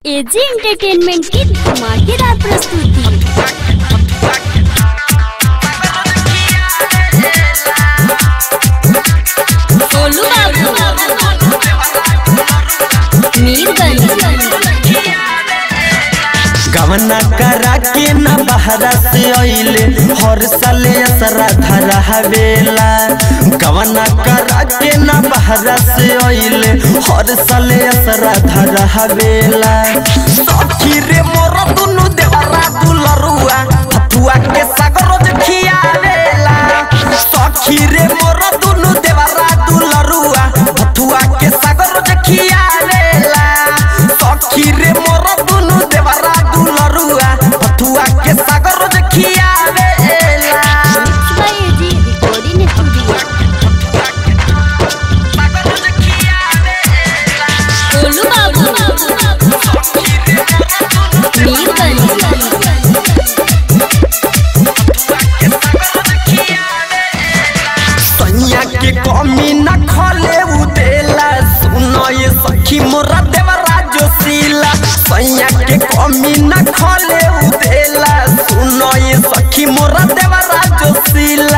AG entertainment की धमाकेदार प्रस्तुति गोलू बाबू मीरगंज गवना करा के न बहरा से अइले हर साल असरा धरा हवेला गवना करा के न बहरा से अइले हर साल असरा धरा हवेला सखी रे मोर दुनु देवरा दुलरुआ फतुआ के सागर खियावेला सखी रे मोर दुनु देवरा दुलरुआ फतुआ के सागर खियावेला सखी रे मोर दुनु देवरा दुलरुआ फतुआ के सागर खियावेला by AG recording studio Golu बाबू मीरगंज सैया के कमी न खले उदेला सुनो ये सखी मोरा देवरा जोशीला सैया के कमी न खले उदेला सुनो ये सखी मोरा देवरा जोशीला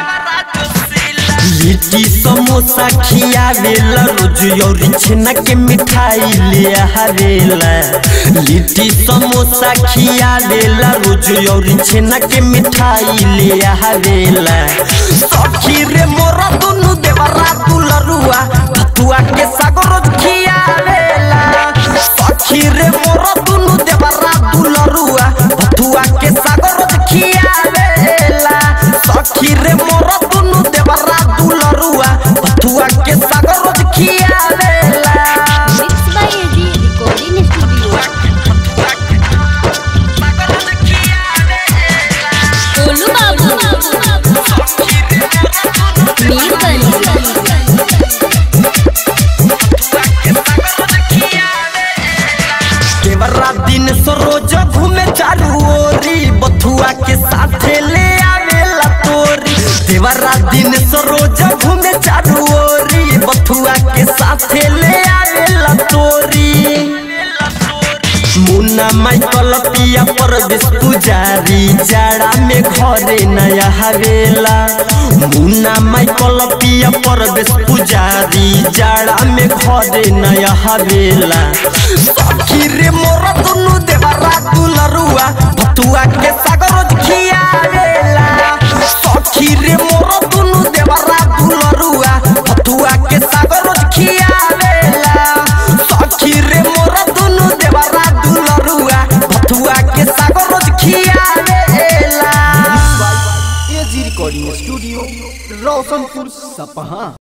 लिट्टी समोसा खियावेला रोज यौरी छेना के मिठाई ले आवेला लिट्टी समोसा खियावेला रोज यौरी छेना के मिठाई ले आवेला सखी रे मोरा दुनु देवरा दुलरुआ भतुआ के सागर रोज खियावेला सखी रे मोरा दुनु देवरा दुलरुआ भतुआ के सागर रोज खियावेला सखी रे मोरा दुनु देवरा दुलरुआ भतुआ के सागर रोज खियावेला mix by AG recording studio Golu बाबू मीरगंज केवरा दिन सरोज घूमे चारू ओरी बथुआ के साथे ले आवेला तोरी देवरा दिन सरोज घूमे चारू ओरी बथुआ के साथे ले आवेला तोरी मुन्ना माइकल पिया परदेश पुजारी जाड़ा में घरे नया हवेला मुन्ना माइकल पिया परदेश पुजारी जाड़ा में घरे नया हवेला सखी रे मोर दुनु देवरा दुलरुआ भतुआ के सागर खियावेला सखी रे मोर दुनु देवरा दुलरुआ भतुआ के सागर खियावेला सखी रे मोर दुनु देवरा दुलरुआ भतुआ के सागर खियावेला एजी रिकॉर्डिंग स्टूडियो रोशनपुर सपहा